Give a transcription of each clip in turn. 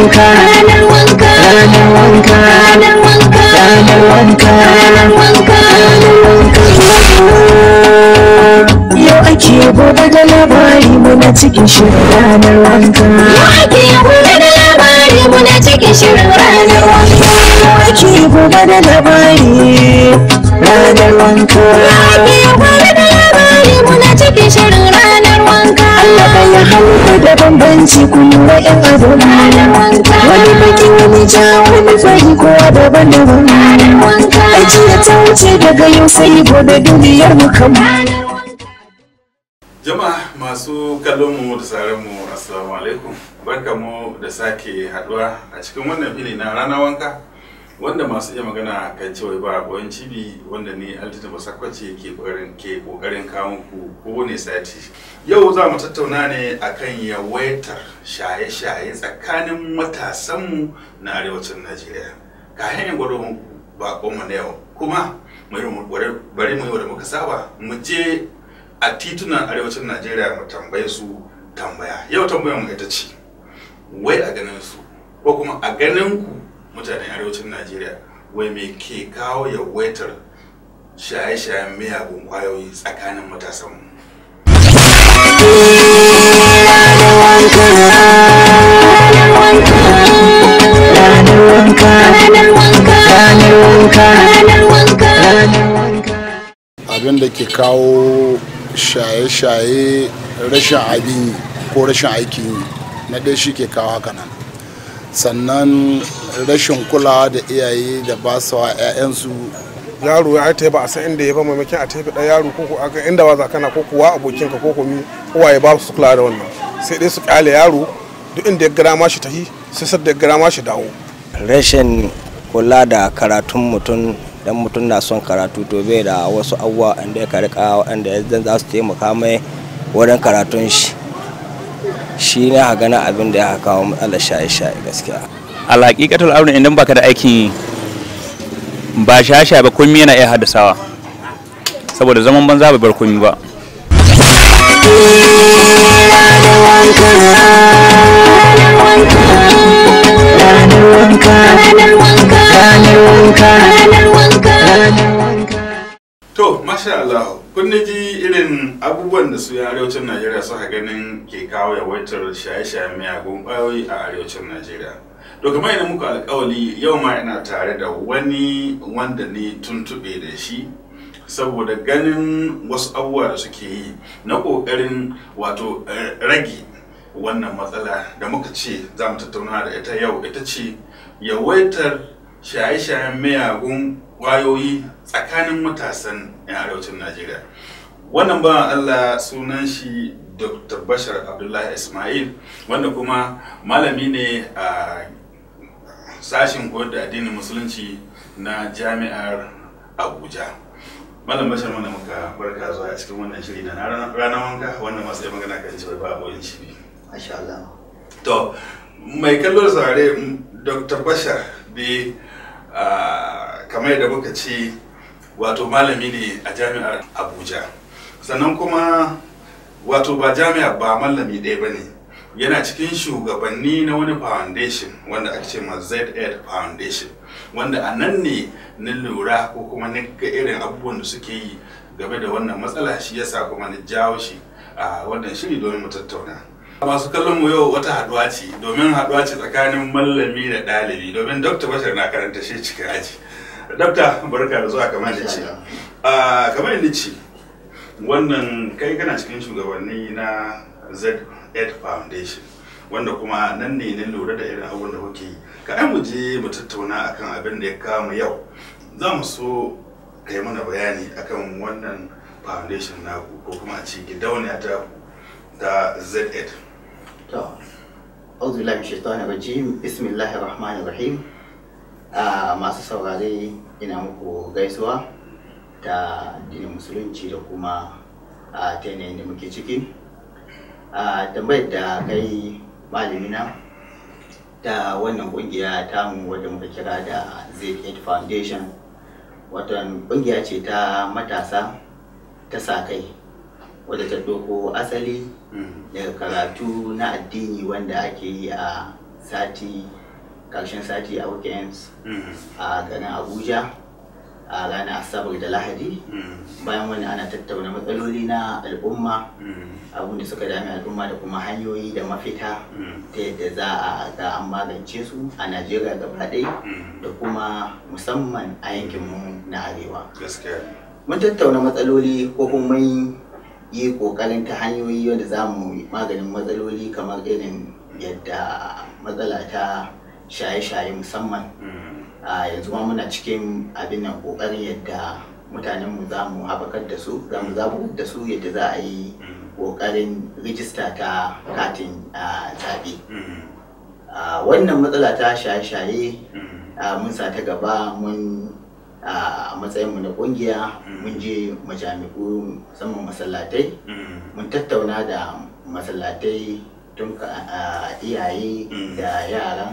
wanka ranar wanka ranar wanka ranar wanka ranar wanka ranar wanka yau ake gobe da labari muna cikin shirin ranar wanka yau ake gobe da labari muna cikin shirin ranar wanka yau ake gobe da labari ranar wanka ake gobe da labari muna cikin shirin ranar wanka Allah ɗaya hannu da bambanci ku lura yan abu ranar wanka wani baki wani ja wani fari kowa daban-daban ranar wanka ajiya ta wuce daga yau sai gobe duniyar mu kan ranar wanka Jama'a masu kallon mu da sauran mu assalamu alaikum barkamu da sake haduwa a cikin wannan fili na rana wanka wanda masu iya magana kan cewa ba boyan cibi wanda ni altita basakwace ke kokarin ke kokarin kawo ku kowane sati yau za mu tattauna ne akan yawaitar shaye-shaye tsakanin matasanmu na arewacin najeriya kayan yin gwado bakonmu na yau kuma bari mu yi da muka saba mu je a titunan arewacin najeriya mu tambaye su tambaya yau tambayar mu ita ce wai a ganin su ko kuma a ganin ku mutanen arewacin najeriya wai me ke kawo yawaitar shaye-shayen miyagun kwayoyi tsakanin matasanmu ranar wanka ranar wanka ranar wanka ranar wanka ranar wanka abin da ke kawo shaye-shaye rashin abin yi ko rashin aikin yi na ɗaya shi ke kawo haka nan sannan rashin kulawa da iyaye da ba su wa 'ya'yansu yaro ya ta ba a san inda ya ba maimakon a tafi ɗan yaro ko a inda ba za kana ko kuwa abokinka ko komi kowa ya ba su kula da wannan sai dai su kyale yaro duk inda ya gara ma shi tahi sai sadda ya gara ma shi dawo rashin kula da karatun mutum dan mutum na son karatu to bai da wasu abubuwa inda ya karika wanda ya zan za su taimaka mai wurin karatun shi shi ne ha gana abin da ya kawo matsalar shaye-shaye gaskiya alaƙiƙatul auren idan baka da aikin yi ba shaye-shaye ba komi yana iya haddasawa saboda zaman banza bai bar komi ba ranar wanka ranar wanka ranar wanka ranar wanka ranar wanka to masha Allah kun ji irin abubuwan da su arewacin najeriya suka ganin ke kawo yawaitar shaye-shayen miyagun kwayoyi a arewacin najeriya to kamar yadda muku alkawali yau ma ina tare da wani wanda ne tuntube da shi saboda ganin wasu abubuwa da suke yi na kokarin wato eh, rage wannan matsala da muka ce za mu tattauna da ita yau ita ce yawaitar shaye-shayen miyagun kwayoyi tsakanin matasan 'yan arewacin najeriya wannan ba allah sunan shi dr bashar abdullahi ismail wanda kuma malami ne a sashen koyar da addinin musulunci na jami'ar abuja malam bashar mana muka barka zuwa a cikin wannan shiri na ranar wanka wannan masu yi magana kan cewa ba boyin cibi Masha Allah. to mai kallon saurare m, dr bashar bi ah, kamar yadda muka ce wato malami ne a jami'ar abuja sannan kuma wato ba jami'a ba malami ɗaya ba ne yana cikin shugabanni na wani foundation wanda ake ce ma z foundation wanda a nan ne na lura ko kuma na ga irin abubuwan da suke yi game da wannan matsala shi yasa kuma na jawo shi a wannan shiri domin mu tattauna masu kallon mu yau wata haduwa ce domin haduwa ce tsakanin mallami da ɗalibi domin dr bashar na karanta shi cikin aji dr barka da zuwa kamar da ce a kamar da ce wannan kai kana cikin shugabanni na z ed foundation wanda kuma nan ne na lura da irin abubuwan da kuke yi ka mu je mu tattauna akan abin da ya kama yau za mu so kai mana bayani akan wannan foundation naku ko kuma a ce gidauniya ta ta z ed To, auzu billahi min shaitanir rajim. Bismillahir rahmanir rahim. Ah, masu saurare ina muku gaisuwa ta addinin musulunci da kuma a ta yanayin da muke ciki. A tambayar da kai malamina ta wannan kungiya tamu wadda muka kira da Z8 Foundation. Watan kungiya ce ta matasa ta sa kai wadda ta doko asali daga karatu na addini wanda ake yi a sati karshen sati a weekends a garin abuja a ranar asabar da lahadi bayan wani ana tattauna matsaloli na al'umma abin da suka dami al'umma da kuma hanyoyi da mafita ta yadda za a ga an magance su a najeriya gaba ɗaya da kuma musamman a yankinmu na arewa gaskiya mun tattauna matsaloli ko kuma mun yi kokarin ta hanyoyi wanda za mu yi maganin matsaloli kamar irin yadda matsala ta shaye-shaye musamman a yanzu ma muna cikin abin nan kokarin yadda mutanenmu za mu haɓakar da su za mu zaburar da su yadda za a yi kokarin rijista ta katin a zaɓe a wannan matsala ta shaye-shaye a mun sa ta gaba mun a matsayinmu na kungiya mun je majami'u musamman masallatai mun tattauna da masallatai tun ka a iyaye da yara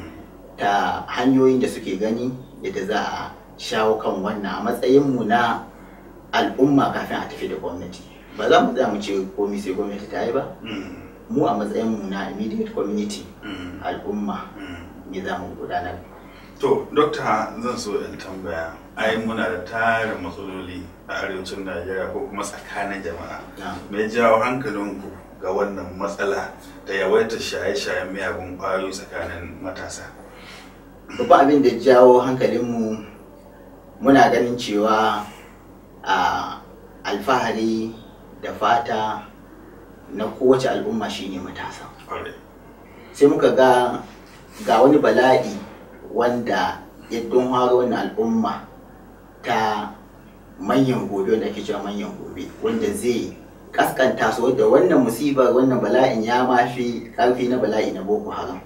ta hanyoyin da suke gani yadda za a shawo kan wannan a matsayinmu na al'umma kafin a tafi da gwamnati ba za mu za mu ce komi sai gwamnati ta yi ba mu a matsayinmu na immediate community al'umma ne za mu gudanar to dokta zan so in tambaya ai muna da tarin matsaloli a arewacin najeriya ko kuma tsakanin jama'a mai jawo hankalinku ga wannan matsala da yawaitar shaye-shayen miyagun ƙwayoyi tsakanin matasa babban abin da jawo hankalinmu muna ganin cewa a alfahari da fata na kowace al'umma shine matasa sai muka ga ga wani bala'i wanda ya don haro wannan al'umma ta manyan gobe wanda ake cewa manyan gobe wanda zai kaskanta su wadda wannan musibar wannan bala'in ya mafi karfi na bala'i na boko haram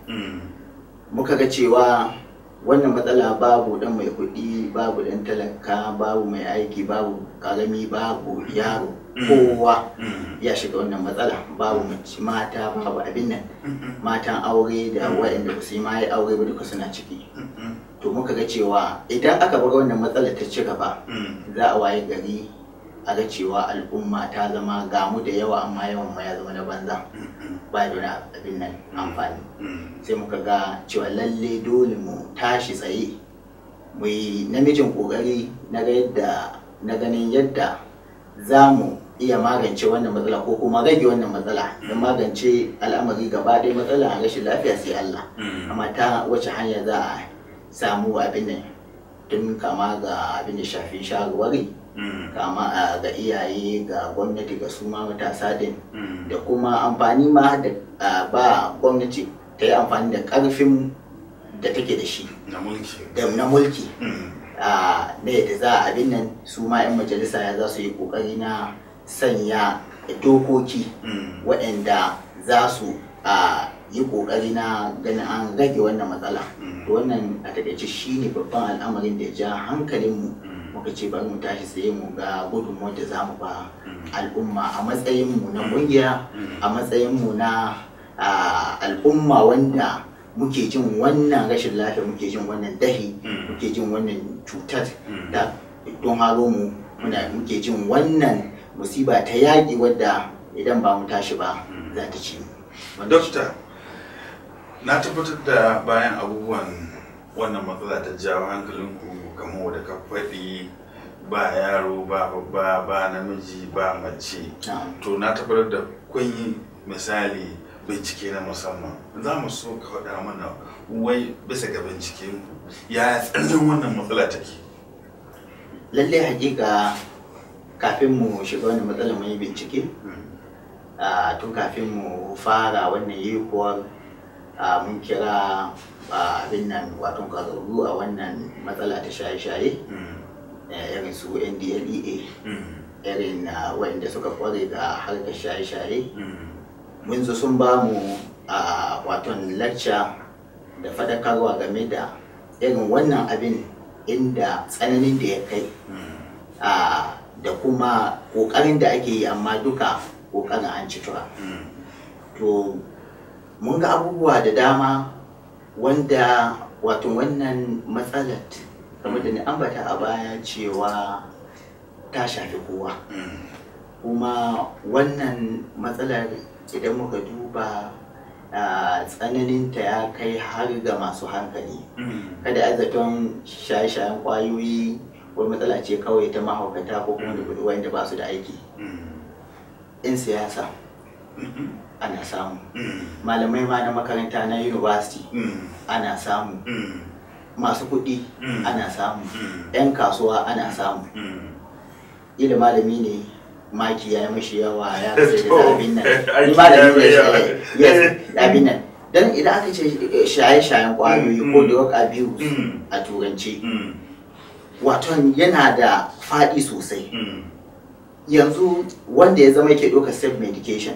muka ga cewa wannan matsala babu dan mai kuɗi babu dan talaka babu mai aiki babu karami babu yaro kowa ya shiga wannan matsala babu mace mata babu abin nan matan aure da waɗanda ba su yi ma yi aure ba duka suna ciki to muka ga cewa idan aka bar wannan matsalar ta ci gaba za a waye gari a ga cewa al'umma ta zama gamu da yawa amma yawan ma ya zama na banza ba da wani abin nan amfani sai muka ga cewa lalle dole mu tashi tsaye mu yi namijin kokari na ga yadda na ganin yadda za mu iya magance wannan matsala ko kuma rage wannan matsala don magance al'amari gaba ɗaya matsala rashin lafiya sai Allah amma ta wace hanya za a samu abin nan tun kama ga abin da shafi shawarwari kama ga iyaye ga gwamnati ga su ma matasa din da kuma amfani ma da ba gwamnati ta yi amfani da karfin da take da shi na mulki na yadda za a abin nan su ma 'yan majalisa ya za su yi kokari na sanya dokoki waɗanda za su yi kokari na ganin an rage wannan matsala to wannan a takaice shine babban al'amarin da ya ja hankalinmu muka ce bari mu tashi tsaye mu ga gudunmuwar da za mu ba al'umma a matsayinmu na kungiya a matsayinmu na al'umma wanda muke jin wannan rashin lafiya muke jin wannan dahi muke jin wannan cutar da don haro mu muna muke jin wannan musiba ta yaƙi wadda idan ba mu tashi ba za ta ci mu. Dokta, na tabbatar da bayan abubuwan wannan matsala ta jawo hankalinku kamar da ka faɗi ba yaro ba babba ba namiji ba mace to na tabbatar da kun yi misali bincike na musamman za mu so ka faɗa mana wai bisa ga binciken ku ya tsananin wannan matsala take lalle hakika kafin mu shiga wannan matsala mun yi bincike tun kafin mu fara wannan yikuwar mun kira abin nan wato ƙwararru a wannan matsala ta shaye-shaye irin su ndlea irin waɗanda suka kware ga harkar shaye-shaye mun zo sun ba mu a waton lacca da fadakarwa game da irin wannan abin inda tsananin da ya kai da kuma ƙoƙarin da ake yi amma duka ƙoƙarin an ci tura to mun ga abubuwa da dama wanda wato wannan matsalar kamar da ni ambata a baya cewa ta shafi kowa kuma wannan matsalar idan muka duba ah, tsananinta ya kai har ga masu hankali kada a zaton shaye-shayen kwayoyi wani matsala ce kawai ta mahaukata ko kuma da wanda ba su da aiki in siyasa ana samu malamai ma na makaranta na university ana samu masu kuɗi ana samu 'yan kasuwa ana samu ila malami ne maki ya yi mashi yawa ya rasa da abin nan ni malami ne yes abin nan dan idan aka ce eh, shaye-shayen kwayoyi ko drug abuse a turanci waton yana da faɗi sosai yanzu wanda ya zama yake ɗaukar self medication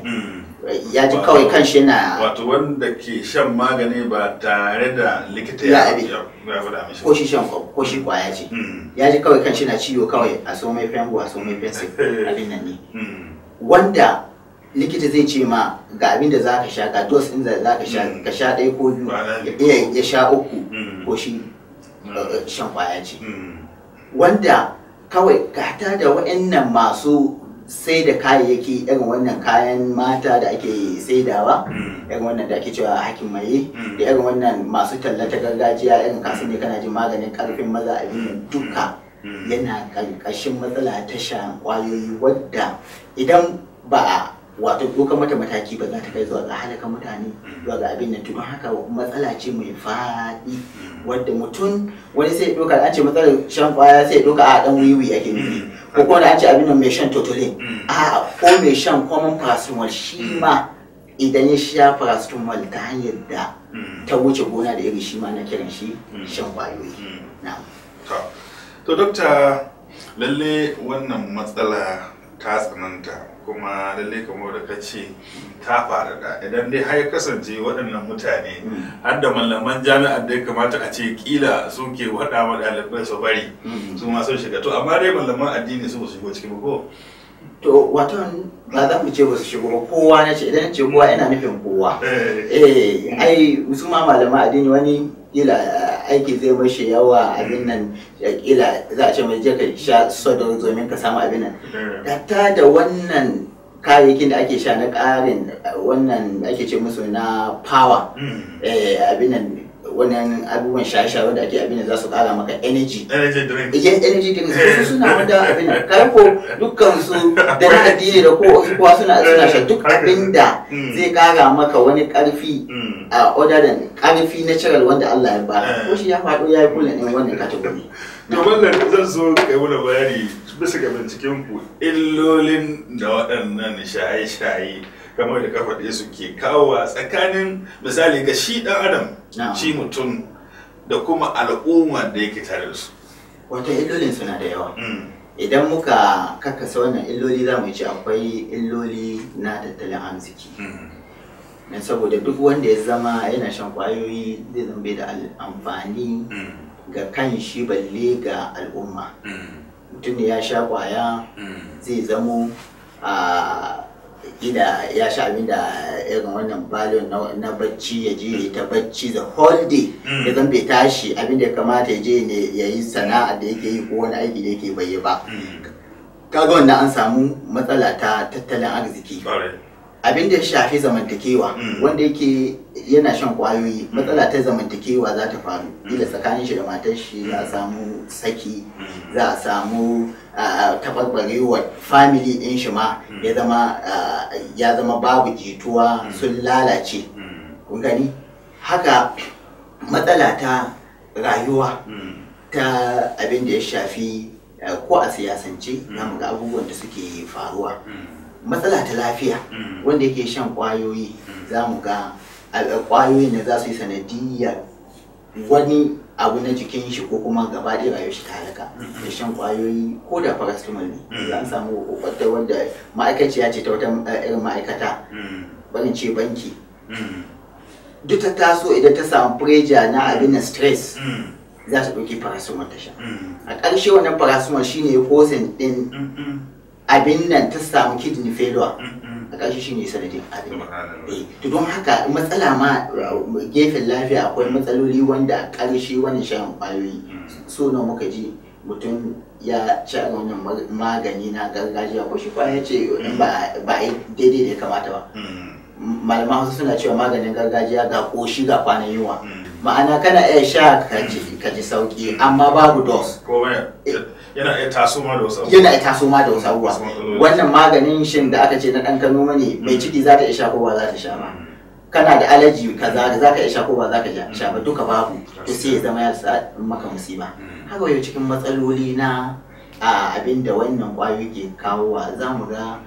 ya ji kawai kanshi yana wato wanda ke shan magani ba tare da likita Ya ya abi. ya ya faɗa mishi ko shi shan ko shi kwaya ce Mm. ya ji kawai kanshi na ciwo kawai a so mai fengo a so mai fensi abin nan ne Mm. wanda likita zai ce ma ga abin da za ka sha ga dos ɗin da za ka sha Mm. ka sha ɗaya ko biyu Kwana ya biyu. iya ya sha uku Mm. ko shi Mm. uh, shan kwaya ce Mm. wanda kawai gata da wa'annan masu sai da kayayyaki irin wannan kayan mata da ake saidawa Mm. irin wannan da ake cewa hakin maye Mm. da irin wannan masu tallata gargajiya irin kasu ne kana jin maganin karfin maza abin nan duka Mm. yana ƙarƙashin matsala ta shan ƙwayoyi wadda idan ba a wato ɗaukar mata mataki ba za ta kai zuwa ga halaka mutane zuwa ga abin nan to don haka matsala ce mai faɗi wadda mutum wani sai ya ɗauka an ce matsalar shan ƙwaya sai ya ɗauka a ɗan wiwi ake nufi ko kuma da an ce abin nan mai shan totolin Mm. a ko mai shan common paracetamol shi ma idan ya sha paracetamol ta hanyar da Mm. ta wuce gona da iri shi ma na kiran shi Mm. shan ƙwayoyi Mm. na'am To, to dokta lalle wannan matsala ta tsananta kuma lalle kamar da ka ce ta faɗaɗa idan dai har ya kasance waɗannan mutane har da malaman jami'ar da ya kamata a ce kila suke waɗa wa ɗalibai su bari Mm. su ma sun shiga to amma dai malaman addini su ba su shigo ciki ba ko To waton ba za mu ce ba su shigo ba kowa na ce idan na ce kowa ina nufin kowa. Eh, Eh ai su ma malaman addini wani kila aiki zai mashi yawa abin nan ya kila za a ce mai je ka sha sodor domin ka samu abin nan. eh, Datta da wannan kayayyakin da ake sha na ƙarin wannan da ake ce musu na power mm. eh abin nan wannan abubuwan shaye-shaye wanda ake abin da za su ƙara maka energy. energy drink yan energy drinks su suna wanda abin nan kai ko dukkan su da na addini da ko kowa suna suna sha duk abin da Mm. zai kara maka wani karfi Mm. a other than karfi natural wanda Allah ya ba Eh. ko shi ya faɗo ya yi kullum ɗin wannan category To wannan zan so kai mana bayani bisa ga binciken ku illolin da waɗannan shaye-shaye kamar da kafa ɗaya suke kawo a tsakanin misali ga shi ɗan adam Na'am. shi mutum da kuma al'umma da yake tare da su. wato illolin suna da yawa Mm, idan muka kakkasa wannan illoli za mu ce akwai illoli na tattalin arziki mm, dan saboda duk wanda ya zama yana shan kwayoyi zai zama bai da al- amfani mm, ga kan shi balle ga al'umma mm, mutum ne ya sha kwaya mm, zai zamo a gida ya sha abin da irin wannan balon na, na bacci ya je ta bacci the whole day Mm. ya zan bai tashi abin da ya kamata ya je ne ya yi sana'a da yake yi ko wani aiki da yake bai yi ba mm. kaga wannan an samu matsala ta tattalin arziki Ƙwarai. abin da ya shafi zamantakewa Mm. wanda yake yana shan kwayoyi matsala ta zamantakewa za ta faru ila tsakanin shi da matar shi za a samu saki Mm. za a samu ah, taɓarɓarewar family ɗin shi ma ya zama ah, ya zama babu jituwa sun lalace Mm, kun gani haka matsala ta rayuwa mm, ta abin da ya shafi ah, ko a siyasance za mu ga abubuwan da suke faruwa mm, matsala ta lafiya Mm. wanda yake shan kwayoyi za mu ga a- kwayoyin da za su yi sanadiyar wani abu na jikin shi ko kuma gaba ɗaya rayuwar shi ta halaka da shan kwayoyi ko da paracetamol ne Mm. za a samu wata wanda ma'aikaciya ce ta wata eh, irin ma'aikata mm, barin ce banki mm, duk ta taso idan ta samu preja na abin na stress mm, za ta ɗauki paracetamol ta sha mm, a ƙarshe wannan paracetamol shine ya kosin ɗin mm, mm, abin nan ta samu kidney failure mm, mm. a ƙarshe shine sanadin abin nan Subhanallah. Eh, to don haka matsala ma uh, gefen lafiya akwai matsaloli wanda a ƙarshe wani shan ƙwayoyi so nawa muka ji mutum ya ci a wannan mag- magani na gargajiya ko shi kwaya ce in ba ba a yi daidai da ya kamata ba Mm, malaman hausa suna cewa maganin gargajiya ga koshi ga kwanan yunwa ma'ana kana iya sha ka ji ka ji sauki amma babu dos ko yana iya taso ma da wasu yana iya taso ma da wasu abubuwa wannan maganin shin da aka ce na ɗan kano mane mai ciki za ta iya sha ko ba za ta sha ba kana da alaji kaza da za ka iya sha ko ba za ka sha ba duka babu to sai ya zama ya sa maka musiba haka yau cikin matsaloli na abin da wannan kwayoyi ke kawowa za mu ga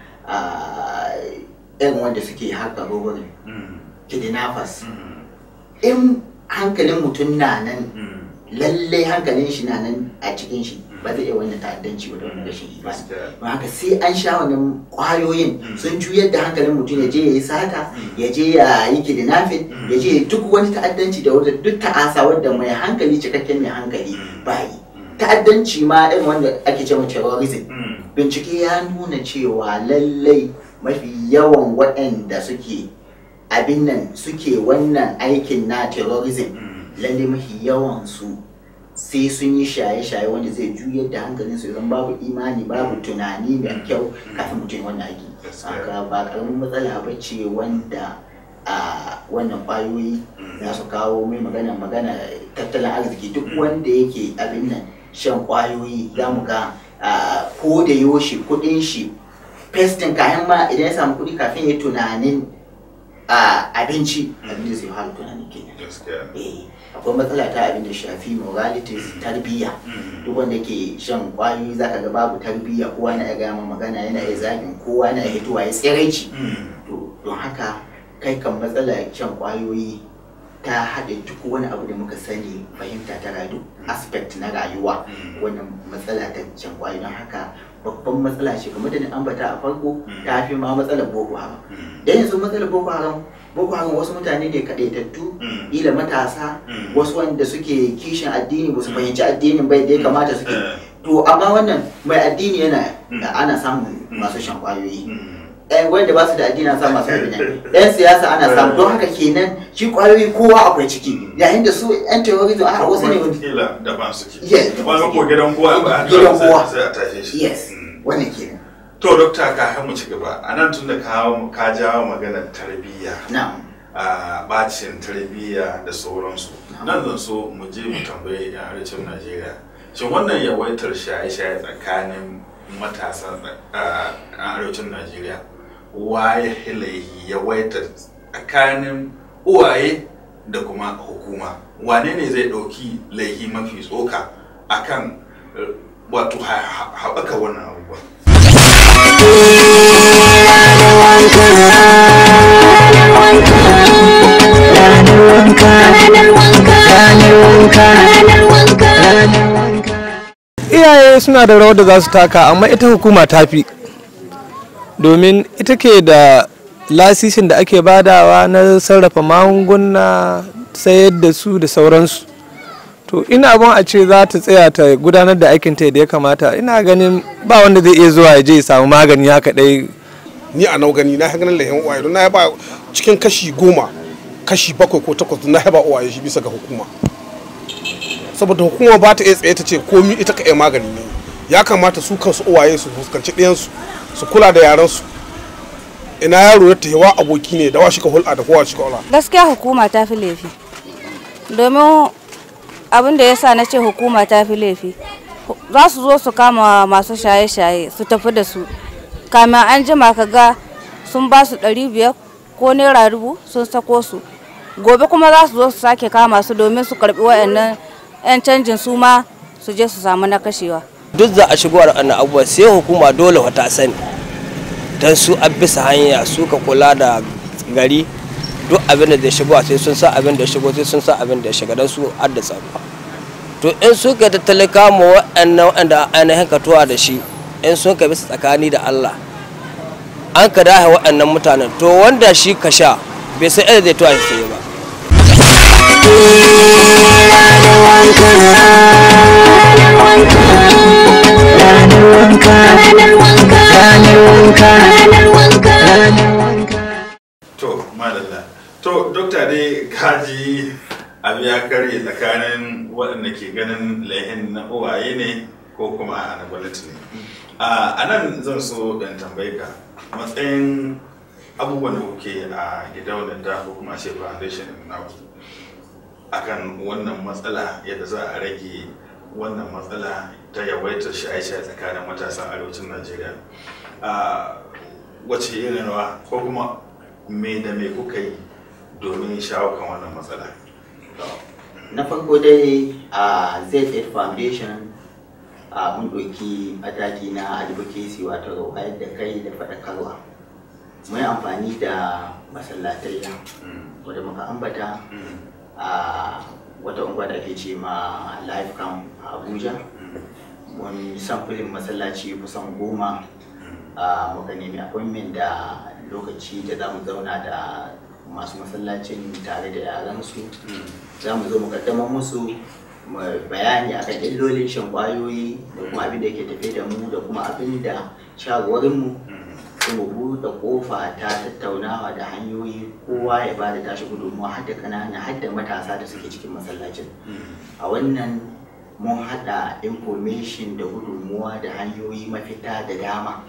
irin wanda suke haka robbery kidnappers in hankalin mutum na nan lallai hankalin shi na nan a cikin shi ba zai iya wannan ta'addanci ba da wani rashin imani ba haka sai an sha wannan kwayoyin sun juyar da hankalin mutum ya je ya yi sata ya je ya yi kidnapping ya je duk wani ta'addanci da wata duk ta'asa wadda mai hankali cikakken mai hankali ba yi ta'addanci ma irin wanda ake cewa terrorism bincike ya nuna cewa lallai mafi yawan waɗanda suke abin nan suke wannan aikin na terrorism lallai mafi yawan su sai sun yi shaye-shaye wanda zai juyar da hankalin su idan babu imani babu tunani mai kyau kafin mutum wannan aiki haka ba karamin matsala ba ce wanda a wannan kwayoyi za su kawo mai magana magana tattalin arziki duk wanda yake abin nan shan kwayoyi za mu ga ko da yoshi kudin shi festin kayan ma idan ya samu kudi kafin ya tunanin abinci abin da zai fara tunani kenan akwai matsala ta abin da shafi moralities tarbiyya duk wanda ke shan kwayoyi zaka ga babu tarbiyya kowa na iya gama magana yana iya zagin kowa na iya hitowa ya tsiraici don haka kai kan matsala shan kwayoyi ta haɗe duk wani abu da muka sani fahimta ta rayu aspect na rayuwa wannan matsala ta shan kwayoyi don haka babban matsala ce kamar da na ambata a farko ta fi ma matsalar boko haram da yanzu matsalar boko haram boko haram wasu mutane ne kaɗaitattu ila matasa wasu wanda suke kishin addini ba su fahimci addinin bai da ya kamata suke to amma wannan mai addini yana ana samun masu shan kwayoyi yan wanda ba su da addini ana samun masu addini yan siyasa ana samu don haka kenan shi kwayoyi kowa akwai ciki yayin da su yan terrorism a wasu ne kila daban suke Yes, wani ko gidan kowa ba a Gidan kowa. sai a tashe shi yes wannan kenan to dokta ka mu ci gaba a nan tun da ka ka jawo maganar tarbiyya na'am a bacin tarbiyya da sauransu nan zan so mu je mu tambaye yan arewacin najeriya shin wannan yawaitar shaye-shaye tsakanin matasa a arewacin najeriya waye hilayi yawaitar tsakanin uwaye da kuma hukuma wane ne zai ɗauki laihi mafi tsoka akan eh, wato ha- ha- haɓaka wannan abubuwa ranar wanka ranar wanka ranar wanka ranar wanka ranar wanka iyaye suna da rawar da za su taka amma ita hukuma ta fi domin ita ke da lasisin da ake badawa na sarrafa magunguna sayar da su da sauransu to ina abin a ce za ta tsaya ta gudanar da aikinta da ya kamata ina ganin ba wanda zai iya zuwa ya je ya samu magani haka dai ni a nau gani na ganin lahin uwaye don na yaba cikin kashi goma kashi bakwai ko takwas na yaba uwaye shi bisa ga hukuma saboda hukuma ba ta iya tsaye ta ce komi ita ka iya magani ne ya kamata su kansu uwaye su fuskanci ɗayansu su kula da yaransu ina yaro ya tahewa aboki ne da wa shi ka hulɗa da kowa shi ka hulɗa gaskiya hukuma ta fi laifi domin abin da ya sa na ce hukuma ta fi laifi hu- za su zo su kama masu shaye-shaye su tafi da su kamin an jima ka ga sun ba su ɗari biyar ko naira dubu sun sako su gobe kuma za su zo su sake kama su domin su karbi wayannan 'yan canjin su ma su je su samu na kashewa duk za a shigo da wannan abubuwa sai hukuma dole wata sani don su a bisa hanya su ka kula da gari duk abin da zai shigo sai sun sa abin da ya shigo sai sun sa abin da ya shiga don su adda tsaro to in su ka tattali kama waɗannan waɗanda ainihin ka tuwa da shi in sun ka bisa tsakani da Allah an ka dahe waɗannan mutanen to wanda shi ka sha bai san inda zai tuwa shi sai ba ranar wanka ranar wanka ranar wanka ranar wanka ranar wanka to malalla to dokta dai kaji abu ya karye tsakanin waɗanda ke ganin laihin na uwaye ne ko kuma na gwamnati ne a nan zan so ɗan tambaye ka matsayin abubuwan da kuke a gidauniyar da ko kuma ce foundation na akan wannan matsala yadda za a rage wannan matsala ta yawaitar shaye-shaye tsakanin matasan arewacin najeriya a wace irin rawa ko kuma me da me kuka yi domin shawo kan wannan matsala na farko dai a z8 foundation a mun ɗauki mataki na advocacy wato wayar da kai da faɗakarwa mun yi amfani da masallatai wadda muka ambata a wata unguwa da ake ce ma life camp a abuja mun samfurin masallaci kusan goma a muka nemi appointment da lokaci da za mu zauna da masu masallacin tare da yaransu za mu zo mu kaddamar musu bayani akan illolin shan kwayoyi da kuma abin da ke tafe da mu da kuma abin da shawarwarinmu sai mu buɗe ƙofa ta tattaunawa da hanyoyi kowa ya ba da tashi gudunmuwa har da ƙanana har da matasa da suke cikin masallacin a wannan mun haɗa information da gudunmuwa da hanyoyi mafita da dama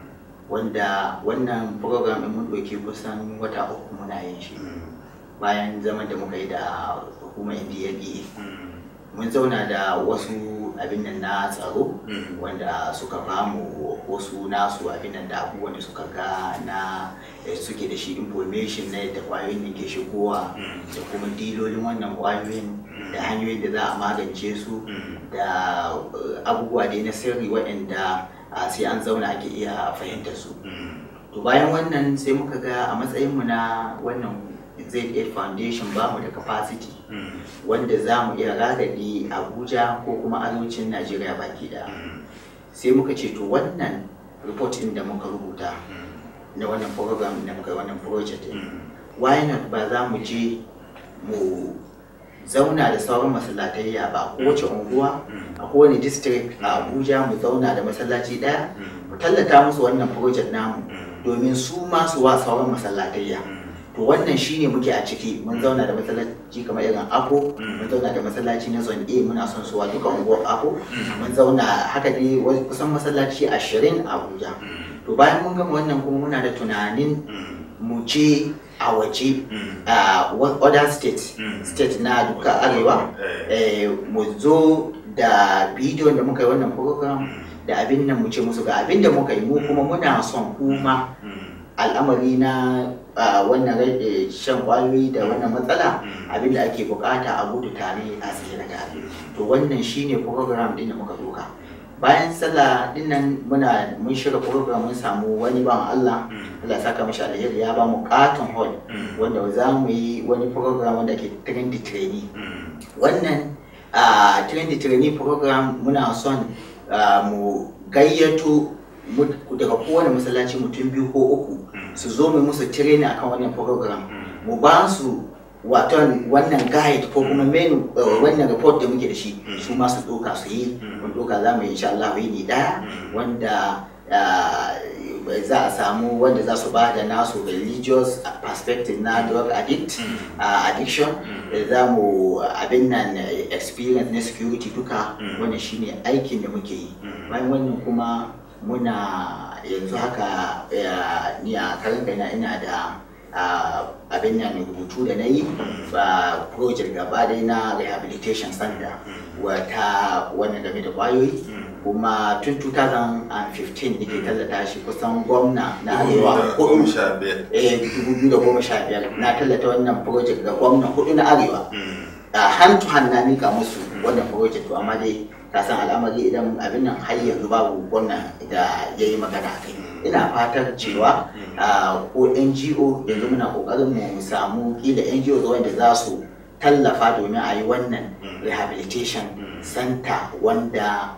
wanda wannan program ɗin mun ɗauki kusan wata uku muna yin shi bayan zaman da muka yi da hukumar ndla mun zauna da wasu abin nan na tsaro wanda suka bamu wasu nasu abin nan da abubuwan da suka ga na suke da shi information na yadda kwayoyin da ke shigowa da kuma dilolin wannan kwayoyin da hanyoyin da za a magance su da abubuwa dai na sirri waɗanda sai an zauna ake iya fahimtar su to bayan wannan sai muka ga a matsayinmu na wannan Z8 Foundation ba mu da capacity wanda za mu iya ragadi Abuja ko kuma arewacin Najeriya baki da sai muka ce to wannan report ɗin da muka rubuta na wannan program da muka wannan project why not ba za mu je mu zauna da sauran masallatayya ba kowace unguwa a kowane district a Abuja mu zauna da masallaci ɗaya mu tallata musu wannan project namu domin su ma su wa sauran masallatayya to wannan shine muke a ciki mun zauna da masallaci kamar irin ako mun zauna da masallaci na zone a muna son suwa duka unguwar ako mun zauna haka dai kusan masallaci ashirin a abuja to bayan mun gama wannan kuma muna da tunanin mu je a waje a other state state na duka arewa mu zo da bidiyon da muka yi wannan program da abin nan mu ce musu ga abin da muka yi mu kuma muna son kuma al'amari na wannan rage shan kwayoyi da wannan matsala abinda ake bukata a gudu tare a tsira tare to wannan shine program din da muka doka bayan sallah dinnan muna mun shirya program mun samu wani ban Allah Allah saka mashi alheri ya ba mu katon hall wanda za mu yi wani program wanda ke trendy trainee wannan trendy trainee program muna son mu gayyato daga kowane masallaci mutum biyu ko uku su zo mu musu training akan wannan program mu ba su waton wannan guide ko kuma menu wannan report da muke da shi su ma su doka su yi mun doka za mu yi insha Allah yi daya wanda za a samu wanda za su ba da nasu religious perspective na drug addict addiction za mu abin nan experience na security duka wannan shine aikin da muke yi bayan wannan kuma muna yanzu haka ni a karin kaina ina da abin nan rubutu da na yi ba project gaba dai na rehabilitation center wata wannan game da kwayoyi kuma tun 2015 nake tallata shi kusan gwamna na arewa hudu eh 2015 na tallata wannan project ga gwamna hudu na arewa hand to hand na mika musu wannan project to amma dai ka san al'amari idan abin nan har yanzu babu gwamna da ya yi magana a kai ina fatar cewa ko ngo yanzu muna kokarin mu samu kila ngo wanda za su tallafa domin a yi wannan rehabilitation center wanda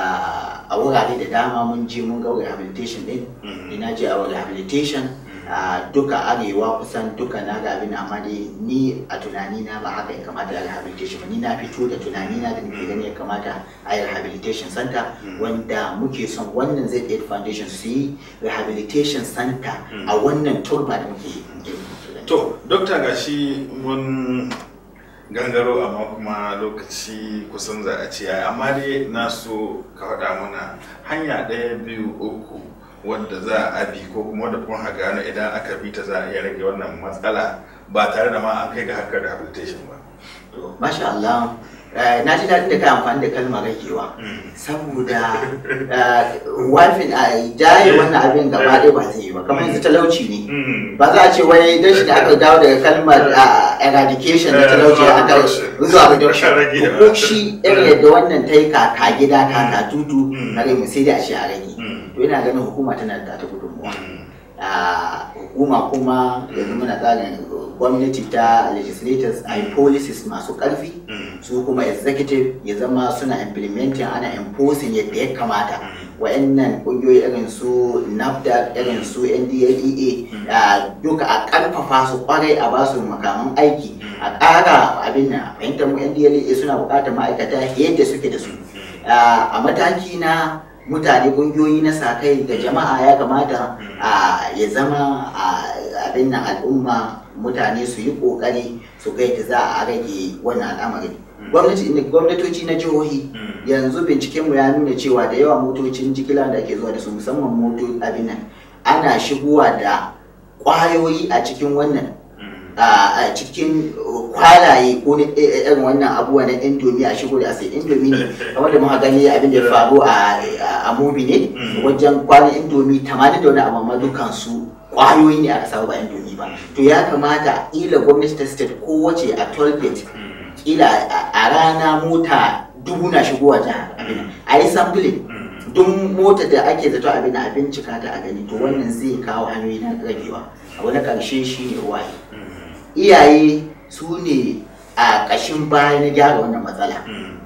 a wurare da dama mun je mun ga rehabilitation din ina je a rehabilitation a duka arewa kusan duka na ga abin amma dai ni a tunani na ba haka ya kamata a rehabilitation ba ni na fito da tunani na da nake gani ya kamata a yi rehabilitation center wanda muke son wannan zai aid foundation su yi rehabilitation center a wannan turba da muke yi to dokta gashi mun gangaro amma kuma lokaci kusan za a ce amma dai na so ka faɗa mana hanya ɗaya biyu uku wadda za a bi ko kuma wadda kuma gano idan aka bi ta za a iya rage wannan matsala ba tare da ma an kai ga harkar rehabilitation ba Masha Allah. eh, na ji daɗin da ka amfani da kalmar ragewa saboda eh, wafin a jaye wannan abin gaba ɗaya ba zai yi ba kamar yanzu talauci ne ba za a ce wai don shi da aka dawo daga kalmar ah, eradication na talauci aka zuwa reduction ko shi irin yadda wannan ta yi kaka gida kaka tutu na rai mu sai dai a ce a rage to ina ganin hukuma tana da ta gudunmuwa Ah, hukuma kuma yanzu muna tsarin gwamnati ta legislators a yi policies masu karfi su kuma executive ya zama suna implementing ana enforcing yadda ya kamata wa'annan kungiyoyi irin su nafdac irin su ndlea ah, duka a karfafa su kwarai a basu makaman aiki a ƙara abin na fahimtar mu ndlea suna buƙatar ma'aikata yadda suke da su Ah, a mataki na mutane kungiyoyi na sa kai da jama'a ya kamata a ya zama a abin nan al'umma mutane su yi kokari su ga yadda za a rage wannan al'amarin gwamnati gwamnatoci na jihohi yanzu bincikenmu ya nuna cewa da yawa motocin jigila da ake zuwa da su musamman moto abin nan ana shigowa da kwayoyi a cikin wannan a cikin kwalaye ko na irin wannan abubuwa na indomi a shigo da asai indomi ne kamar da muka gani abin da ya faru a a mubi ne wajen kwanan indomi 80 da wani abu amma dukan su kwayoyi ne aka samu ba indomi ba to ya kamata ila gwamnati ta state kowace a tollgate kila a rana mota dubu na shigowa jihar abin a yi sampling duk motar da ake zato abin a bincika ta a gani to wannan zai kawo hanyoyi na ragewa abu na karshe shi ne waye iyaye su ne a ƙashin baya na gyara wannan matsala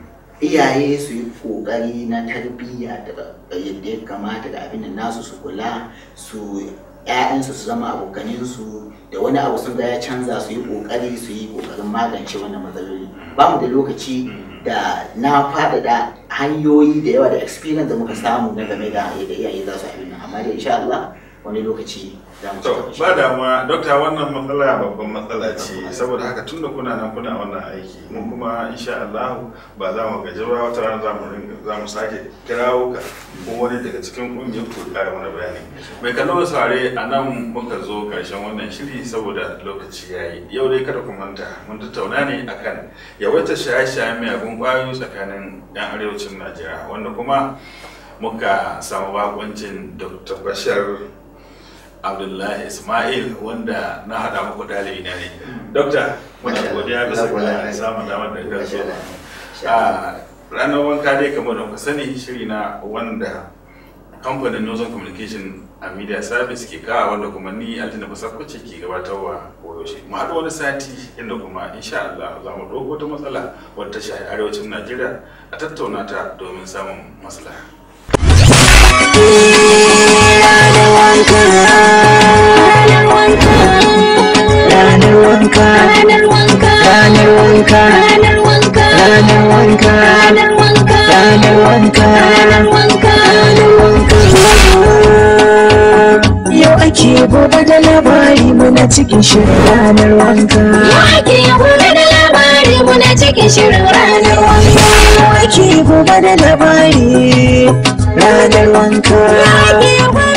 iyaye su yi ƙoƙari na tarbiyya da yadda ya kamata da abin da nasu su kula su ‘ya'yansu su zama abokaninsu da wani abu sun ga ya canza su yi ƙoƙari su yi ƙoƙarin magance wannan matsaloli ba mu da lokaci da na faɗaɗa hanyoyi da yawa da experience da muka samu na game da yadda iyaye za su abin nan amma da insha Allah wani lokaci za mu ci gaba ba damuwa dokta wannan matsala babban matsala ce saboda haka tun da kuna nan kuna wannan aiki mun kuma insha Allah ba za mu gaji ba wata rana za mu ringa- za mu sake kirawo ka ko wani daga cikin kungiyar ku kara mana bayani mai kallon sare a nan muka zo karshen wannan shiri saboda lokaci yayi yau dai kada ku manta mun tattauna ne akan yawaitar shaye-shayen miyagun kwayoyi tsakanin yan arewacin Najeriya wanda kuma muka samu bakuncin Dr. Bashar abdullahi ismail wanda na haɗa muku ɗalibi na ne dokta muna godiya bisa ga samun damar da ka zo a ranar wanka dai kamar da kuka sani shiri na wanda kamfanin northern communication and media service ke kawo wanda kuma ni altina basakwace ke gabatarwa koyaushe mu haɗu wani sati inda kuma insha Allah za mu ɗauko wata matsala wadda ta shafi arewacin najeriya a tattauna ta domin samun maslaha ranar wanka ranar wanka ranar wanka ranar wanka ranar wanka ranar wanka ranar wanka ranar wanka ranar wanka yau ake gobe da labari muna cikin shirin ranar wanka Yau ake gobe da labari muna cikin shirin ranar wanka. yau ake gobe da labari ranar wanka Yau ake gobe